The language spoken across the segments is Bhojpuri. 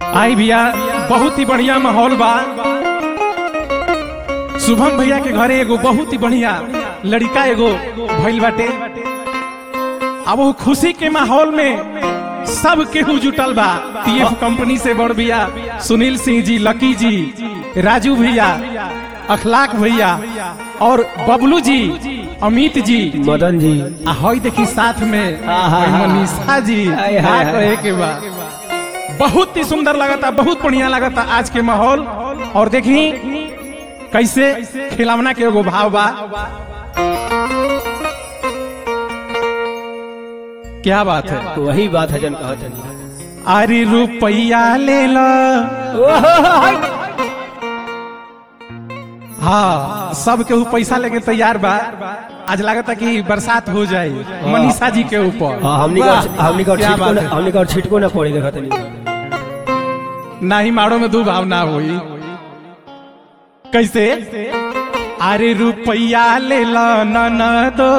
आई भैया बहुत ही बढ़िया माहौल बा शुभम भैया के घरे एगो बहुत ही बढ़िया लड़का एगो भइल बाटे अब वो खुशी के माहौल में सब केहू जुटल बा टीएफ कंपनी से बड़ भैया सुनील सिंह जी लकी जी राजू भैया अखलाक भैया और बबलू जी अमित जी मदन जी आ हई देखी साथ में आहा। मनीषा जी हाय, का हाय, कहे हाय। के बा बहुत ही सुंदर लगता बहुत बढ़िया लगता आज के माहौल और देखी कैसे खिलौना के एगो भाव बा क्या बात है वही बात है जन कहत है अरे रुपया ले लो हाँ सब केहू पैसा लेके तैयार बा आज लगता कि बरसात हो जाए मनीषा जी के ऊपर हाँ हमनी वाह, का हमनी का क्या छिटको बात न है। हमनी का छिटको ना पड़ी देखत नहीं ना ही मारो में दो भाव ना हुई कैसे अरे रुपया ले लो न दो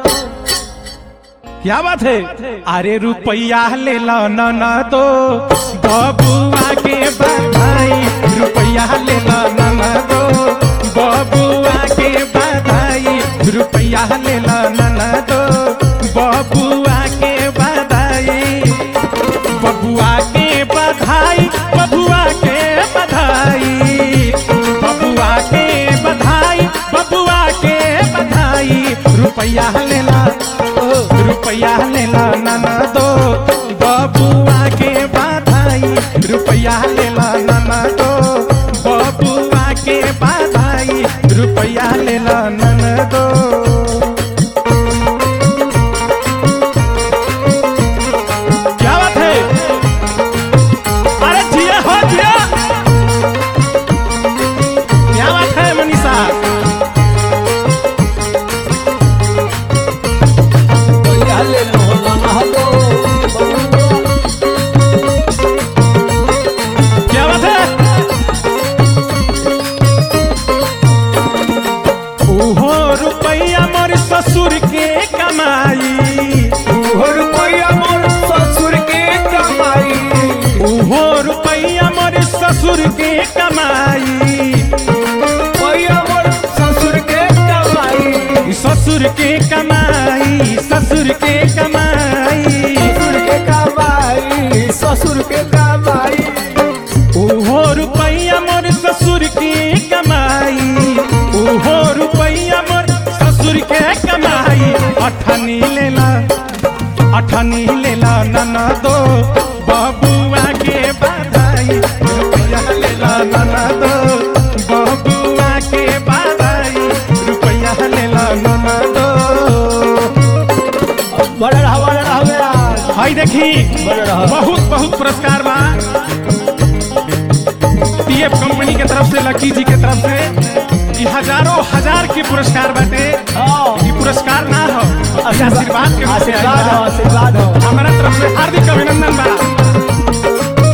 क्या बात है अरे रुपया ले लो न दो बबुआ के बधाई रुपया ले लो न दो बबुआ के बधाई रुपया ले लो न दो बबुआ के बधाई बबुआ के बधाई बबुआ के बधाई बबुआ के बधाई बबुआ के बधाई रुपया लेला रुपया लेला नाना दो बबुआ के बधाई रुपया लेला नाना दो बबुआ के बधाई रुपया लेला नाना दो क्या बात है अरे जिया हो जिया क्या बात है मनीषा क्या बात है ओहो रुपया मोर ससुर के कमाई ओहो रुपया मोर ससुर के कमाई ओहो रुपया मोर ससुर के कमाई रुपया मोर ससुर के कमाई ससुर के कमाई ससुर के कमाई ससुर के कमाई ससुर के कमाई ओहो रुपया मोर ससुर के कमाई ओहो रुपया मोर ससुर के कमाई अठनी लेला अठनी लेला नना दो बबुआ के बधाई रुपया लेला नना दो बबुआ के बधाई रुपया लेला नना दो बड़ा रहा बड़ा रहा मेरा हाय देखी बड़ा रहा। बहुत बहुत पुरस्कार बा टीएफ कंपनी के तरफ से लकी जी के तरफ से ये हजारों हजार के पुरस्कार बाटे हाँ ये पुरस्कार ना हो ये आशीर्वाद के रूप में आइल आशीर्वाद हो बा। आशीर्वाद हो हमारा तरफ से हार्दिक अभिनंदन बा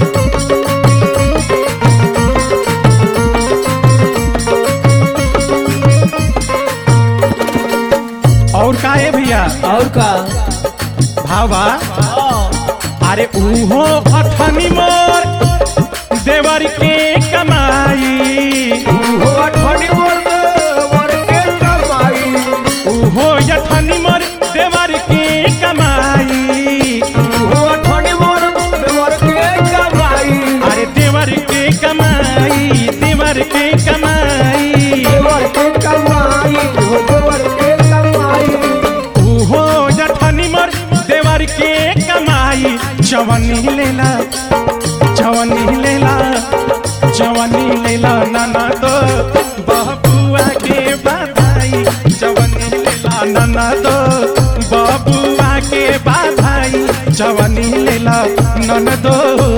और का है भैया और का भावा हाँ अरे उहो अठनी मोर देवर के कमाई ओहो अठनी मोर मोर के कमाई उहो अठनी मोर देवर के कमाई ओहो अठनी मोर मोर के कमाई अरे देवर के कमाई देवर के कमाई देवर के कमाई ओहो देवर के कमाई उहो अठनी मोर देवर के कमाई जवनी लेला जवनी लेला जवनी लेला नाना दो बबुआ के बधाई जवनी लेला नाना दो बबुआ के बधाई जवनी लेला नन दो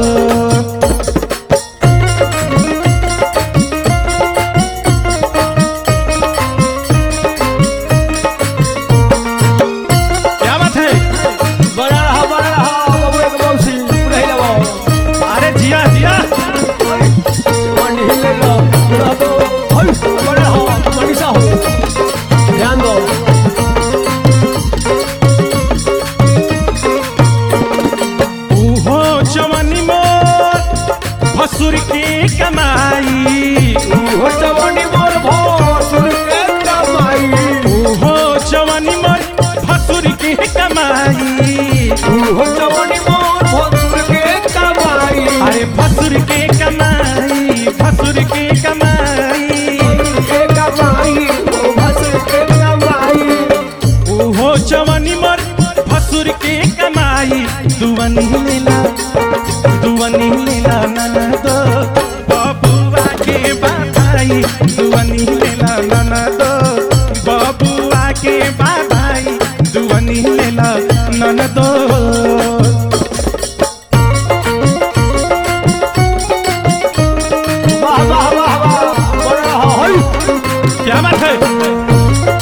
क्या बात है बड़ा रहा बड़ा रहा बाबू एक मौसी नहीं लगो अरे जिया जिया मंडी ले लो पूरा तो हल बड़ा हो मनीषा हो ध्यान दो उहो जवनी मोर भसुर के कमाई हो जवानी मोर भसुर के कमाई ओहो जवानी मोर भसुर के कमाई हो जवानी मोर भसुर के कमाई अरे भसुर के कमाई भसुर के कमाई के कमाई ओ भसुर के कमाई ओहो जवानी मोर भसुर के कमाई दुवनी लेला दुवनी लेला ननद बबुआ के बाबाई दुवनी लेला ननद बबुआ के बाबाई दुवनी लेला ननद वाह वाह वाह वाह बड़ा हई क्या बात है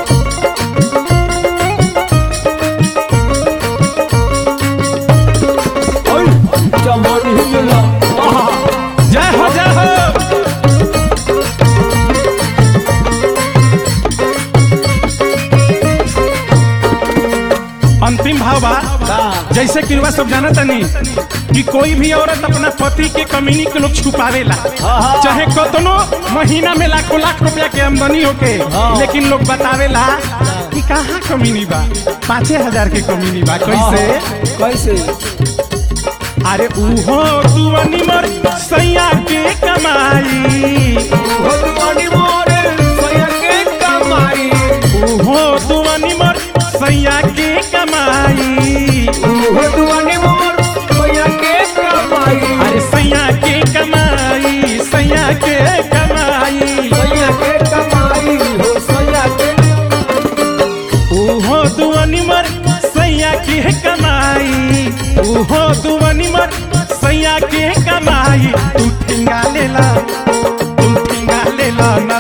हई जवानी मिला आहा जय हो जय हो अंतिम भाव बा जैसे कि रुआ सब जाना तनी कि कोई भी औरत अपना पति के कमीनी के लोग छुपावेला हाँ। चाहे कतनो महीना में लाखों लाख रुपया के आमदनी होके हाँ। लेकिन लोग बतावेला कि कहाँ कमीनी बा पाँचे हजार के कमीनी बा कैसे कैसे अरे उहो दुआनी मर सैया के कमाई हो जवानी मोर सैया के कमाई ओहो दुआनी मर सैया के कमाई हो जवानी मोर सैया के कमाई अरे सैया के कमाई सैया के कमाई सैया के कमाई हो सैया के ओहो दुआनी मर सैया के कमाई ओहो दुआनी मर सैया के कमाई तू ठिंगा लेला तू ठिंगा लेला